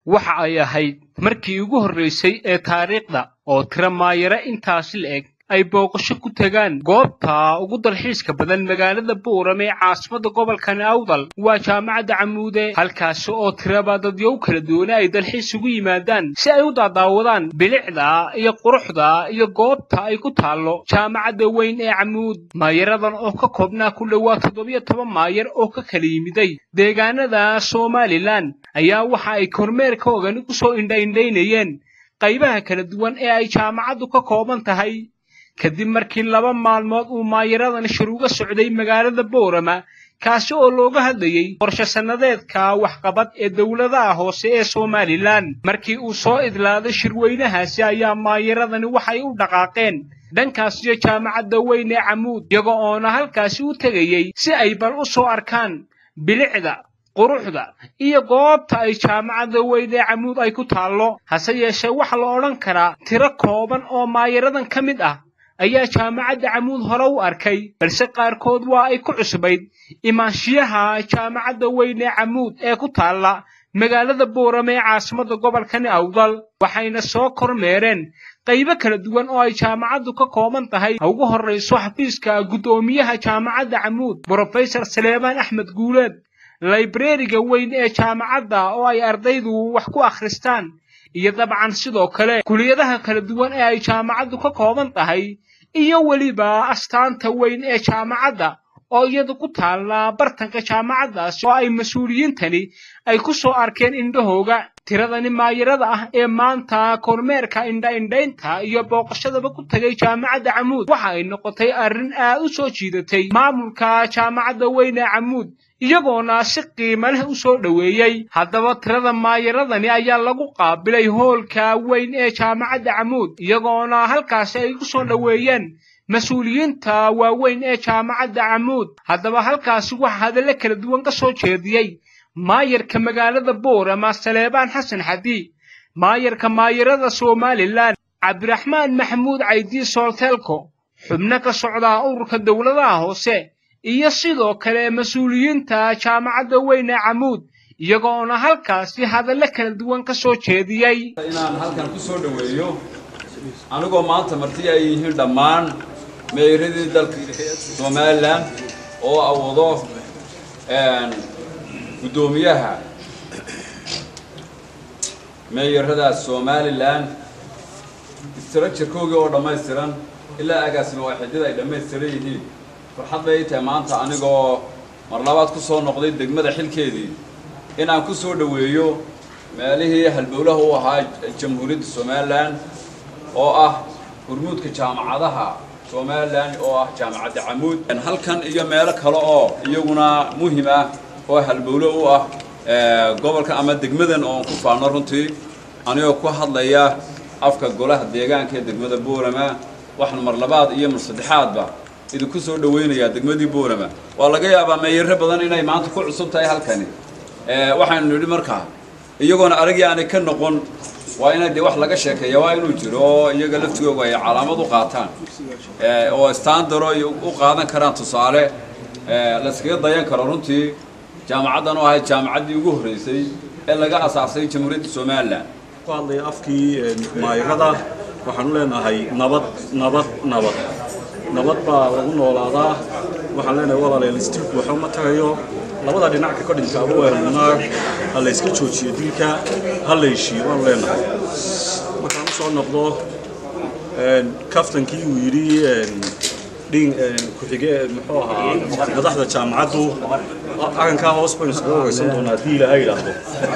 waxa ay ahayd markii ugu horraysay ee taariikhda oo tiro maayare intaasi la eg ay booqasho ku tagaan goobta ugu dalxiiska badan magaalada buuram ee caasimadda gobolkan awdal waa jaamacadda camuude halkaasi oo tiraba dadyow kala duwane ay dalxiis ugu yimaadaan si ay u daadaawadaan bilicda iyo quruxda iyo goobta ay ku taallo jaamacadda weyn ee camuud maayaradan oo ka koobnaa ku dhowaa toddobiyo toban maayar oo ka kala yimiday deegaanada somalilan ayaa waxa ay kormeerka ogani ku soo indhaindhaynayeen qaybaha kala duwan ee ay jaamacaddu ka kooban tahay kadib markii laba maalmood uu maayaradan shir uga socday magaalada boorama kaasi oo looga hadlayey qorshe sannadeedka waxqabad ee dowladaha hoose ee somalilan markii uu soo idlaaday shirweynahaasi ayaa maayaradani waxay u dhaqaaqeen dhankaasiyo jaamacadda weyn ee camuud iyaga oona halkaasi u tegayey si ay bal u soo arkaan bilicda quruxda iyo goobta ay jaamacadda weyn ee camuud ay ku taallo hase yeeshee waxaa la odhan karaa tiro kooban oo maayaradan ka mid ah ayaa jaamacadda camuud hore u arkay balse qaarkood waa ay ku cusbayd imaanshiyaha jaamacadda weyn ee camuud ee ku taalla magaalada boorame ee caasimadda gobolkani awdal waxayna soo kormeereen qaybo kala duwan oo ay jaamacaddu ka kooban tahay ha ugu horrayso xafiiska guddoomiyaha jaamacadda camuud brofesor saleebaan axmed guuleed laybreriga weyn ee jaamacadda oo ay ardaydu wax ku akhristaan iyo dabcan sidoo kale kuliyadaha kala duwan ee ay jaamacaddu ka kooban tahay iyo weliba astaanta weyn ee jaamacadda oo iyadu ku taalla bartanka jaamacaddaasi oo ay mas-uuliyiintani ay ku soo arkeen indhahooga tiradani maayarada ah ee maanta kormeerka indha-indhaynta iyo booqashadaba ku tegay jaamacadda camuud waxa ay noqotay arrin aad u soo jiidatay maamulka jaamacadda weyn ee camuud iyagoona si qiimo leh u soo dhoweeyey haddaba tirada maayaradani ayaa lagu qaabilay hoolka weyn ee jaamacadda camuud iyagoona halkaasi ay ku soo dhoweeyeen mas-uuliyiinta waaweyn ee jaamacadda camuud haddaba halkaasi waxa hadallo kala duwan ka soo jeediyey maayarka magaalada boorama saleebaan xasan xadi maayarka maayarada somalilan cabdiraxmaan maxamuud caydi soolteelko xubno ka socdaa ururka dowladaha hoose iyo sidoo kale mas-uuliyiinta jaamacadda weyn ee camuud iyagoona halkaasi hadallo kala duwan ka soo jeediyey inaan halkan ku soo dhoweeyo anigoo maanta marti ay yihiin dhammaan meeradii dalka somalilan oo awado guddoomiyaha meeyarada somalilan istarajarkoogii oo dhammaystiran ilaa agaasima waaxidada ay dhammaystiran yihiin farxad bay tahay maanta anigoo mar labaad ku soo noqday degmada xilkeedii inaan ku soo dhoweeyo meelihii halbowlaha u ahaa jamhuuriyadda somalilan oo ah hurmuudka jaamacadaha somalilan oo ah jaamacadda camuud halkan iyo meelo kale oo iyaguna muhim ah oo halbowlo u ah gobolka ama degmadan oon ku faano runtii anigoo ku hadlaya afka golaha deegaanka ee degmada boorama waxaan mar labaad iyo mar saddexaadba idinku soo dhawaynayaa degmadii boorama waa laga yaabaa meeyaro badan inay maanta ku cusub tahay halkani waxaynu nidhi markaa iyagoona aragii aanay ka noqon waa inay dee wax laga sheekeeya waa inuu jiro oo iyaga laftigooga ay calaamad u qaataan oo standaro u qaadan karaan tusaale layskaga dayan karo runtii jaamacaddan oo ahayd jaamacaddii ugu horreysay ee laga asaasay jamhuuriyadda somalilan ku hadlaya afkii maayarada waxaanu leenahay nabad nabad nabad nabad baa lagu noolaadaa waxaan leenahay walaalayaal istilku waxa uma tagayo labada dhinac ka dhinta abu weerarnaar ha la iska joojiyo dilka ha la heshiiyo waanu leenahay markaan u soo noqdo kaftankii uu yidhi dhin ku-xige muxuu ahaa madaxda jaamacaddu arrinkaa hoos baynu iskaga waraysan doonaa haddii ilaahay yidhaahdo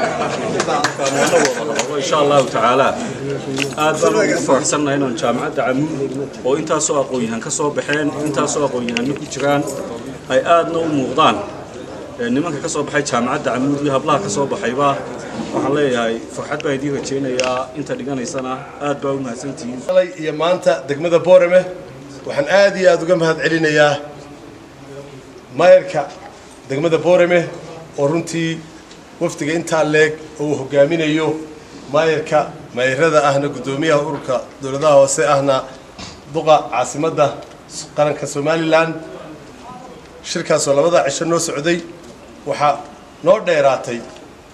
insha allahu tacaala aad baan ugu faraxsannahay inaan jaamacadda camuud oo intaasoo aqoon-yahan ka soo baxeen intaasoo aqoon-yahanno ku jiraan ay aadna u muuqdaan nimanka ka soo baxay jaamacadda camuud iyo hablaha ka soo baxayba waxaan leeyahay farxad baan idiin rajaynayaa inta dhiganaysana aad baa u mahadsantihiin iyo maanta degmada boorame waxaan aad iyo aad uga mahad celinayaa maayarka degmada boorame oo runtii wafdiga intaa leeg oo uu hogaaminayo maayarka maayarada ahna guddoomiyaha ururka dowladaha hoose ahna duqa caasimadda qaranka somalilan shirkaasoo labada cisho noo socday waxaa noo dheeraatay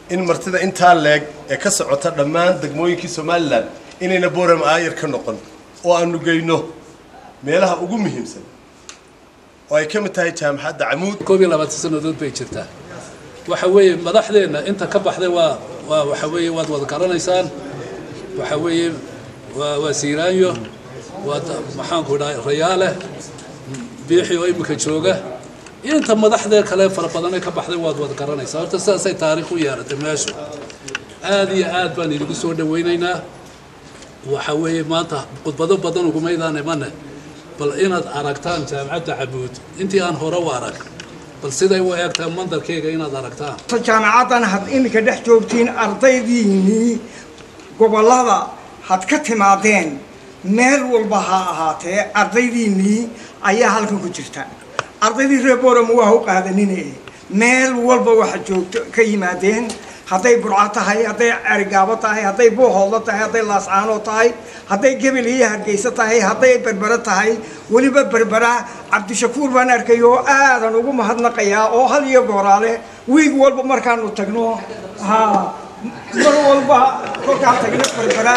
in martida intaa leeg ee ka socota dhammaan degmooyinkii somalilan inayna boorama aayar ka noqon oo aanu geyno meelaha ugu muhiimsan oo ay ka mid tahay jaamacadda camuud koob iyo labaatan sannadood bay jirtaa waxa weeye madaxdeenna inta ka baxday waa waa waxa weeye waad wada garanaysaan waxa weeye waa waa siiraanyo waa maxaanku dhahay rayaale biixi oo iminka jooga inta madaxdee kale fara badanee ka baxday waad wada garanaysaa horta sidaasay taariikh u yeeratay meeshu aad iyo aad baan idinku soo dhawaynaynaa waxa weeye maanta khudbado badan ugumaydaan imane bal inaad aragtaan jaamacadda cabuud intii aan hore u arag bal siday u eegtaa mandarkeyga inaad aragtaan jaamacaddan had iminka dhex joogtiin ardaydiinnii gobollada had ka timaadeen meel walba ha ahaatee ardaydiinnii ayaa halkan ku jirta ardaydii reer boorama waa u qaadanine meel walba waxa joogto ka yimaadeen hadday burco tahay hadday arigaabo tahay hadday buuhoodla tahay hadday laascaano tahay hadday gebel iyo hargeysa tahay hadday berbere tahay weliba berbera cabdishakuur baan arkay oo aadan ugu mahadnaqayaa oo hal iyo gooraale wiig walba markaanu tagno ha mar walba kolkaan tagno berbera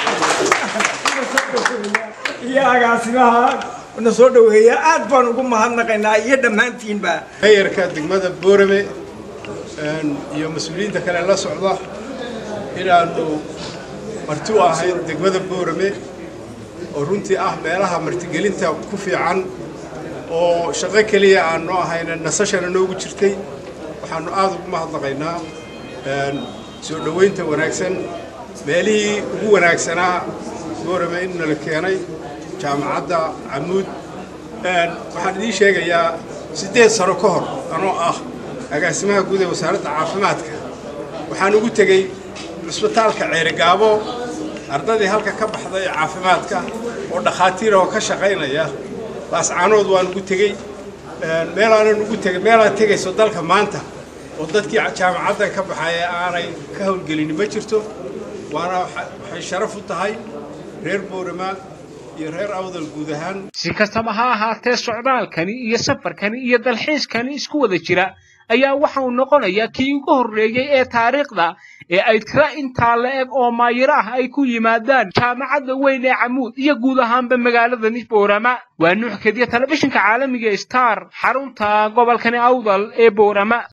iyo agaasimaha na soo dhaweeya aad baan ugu mahadnaqaynaa iyo dhammaantiinba meeyarka degmada boorame iyo mas-uuliyiinta kale la socda inaanu marti u ahayn degmada boorame oo runtii ah meelaha martigelinta ku fiican oo shaqo keliya aanu ahayna nasashana noogu jirtay waxaanu aada ugu mahadnaqaynaa soo dhoweynta wanaagsan meelihii ugu wanaagsanaa boorame in nala keenay jaamacadda camuud waxaan idiin sheegayaa siddeed sano ka hor anoo ah agaasimaha guud ee wasaaradda caafimaadka waxaan ugu tegey cisbitaalka ceerigaabo ardaydii halka ka baxday ee caafimaadka oo dhakhaatiira oo ka shaqaynaya laascaanood waan ugu tegey meelaanan ugu tegey meelaad tegayso dalka maanta oo dadkii jaamacaddan ka baxaya aanay ka howlgelin ma jirto waana waxay sharaf u tahay reer boorama iyo reer awdal guud ahaan si kastaba ha ahaatee socdaalkani iyo safarkani iyo dalxiiskani isku wada jira ayaa waxa uu noqonayaa kii ugu horreeyey ee taariikhda ee ay tira intaa la eg oo maayiro ah ay ku yimaadaan jaamacadda weyn ee camuud iyo guud ahaanba magaaladani boorama waa nuux kediya telefishinka caalamiga star xarunta gobolkani awdal ee boorama